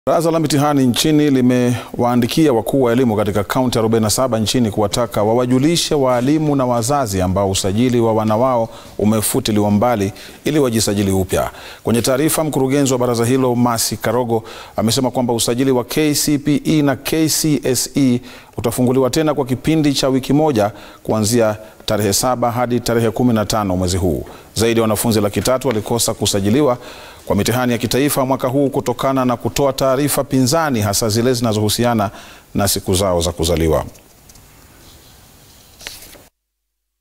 Baraza la mitihani nchini limewaandikia wakuu wa elimu katika kaunti 47 nchini kuwataka wawajulishe waalimu na wazazi ambao usajili wa wana wao umefutiliwa mbali ili wajisajili upya. Kwenye taarifa, mkurugenzi wa baraza hilo Mercy Karogo amesema kwamba usajili wa KCPE na KCSE utafunguliwa tena kwa kipindi cha wiki moja kuanzia tarehe saba hadi tarehe 15 mwezi huu. Zaidi ya wanafunzi laki tatu walikosa kusajiliwa kwa mitihani ya kitaifa mwaka huu kutokana na kutoa taarifa pinzani hasa zile zinazohusiana na siku zao za kuzaliwa.